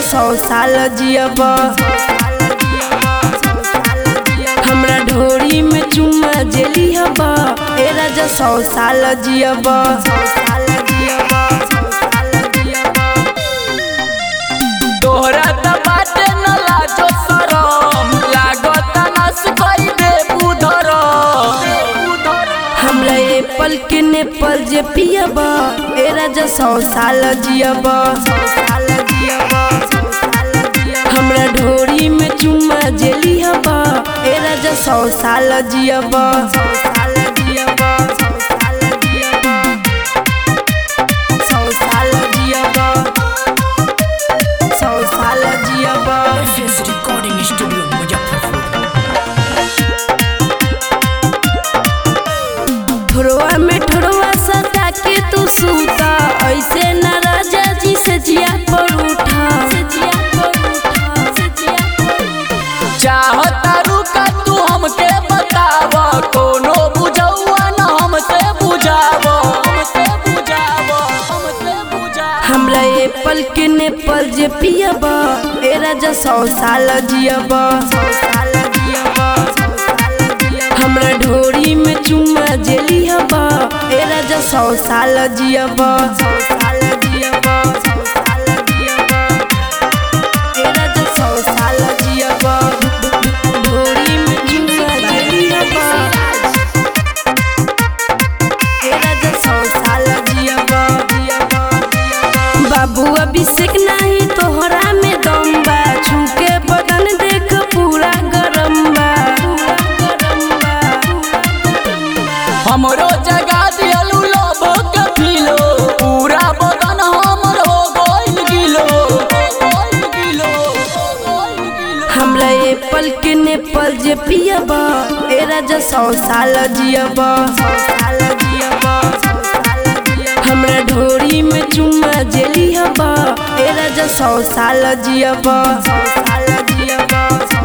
सौ साल जियब हमरा ढोरी में चुम्मा जेली हब ए राजा सौ साल जियब तोहरा त बाटे न लाजो शरम लागत नस कई दे बुधर हमरा एप्पल के नेपाल जे पियब ए राजा सौ साल जियब हमरा ढोरी में चुम्मा जेली हब ए राजा सौ साल जियब सौ साल जियब सौ साल जियब रिकॉर्डिंग स्टूडियो मुजफ्फरपुर ठोरवा में ठोरवा सटा के तू सूता ऐसे न राजा जी से जिया पर उठा से जिया पर उठा से जिया पर उठा चाहता रुका तू हमके बताव कोनो बुझौआ न हमसे बुझाव हमसे बुझाव हमसे बुझाव हमरा एप्पल के नेपाल जे पियब ए राजा सौ साल जियब हमरा ढोरी में चुम्मा जेली हब ए राजा सौ साल जियब ए राजा सौ साल जियब ढोरी में चुम्मा जेली हब ए राजा सौ साल जियब बाबू अभिषेक नाही तोहरा में दम बा छूके बदन देख पूरा गरम बा हमरो जगा दियलू लोभ के फिलो पूरा बदन हमर हो गइल गिलो हो गइल गिलो हो गइल गिलो हमरा एप्पल के नेपाल जे पियब ए राजा सौ साल जियब हमरा ढोरी में चुम्मा जेली हब ए राजा सौ साल जियब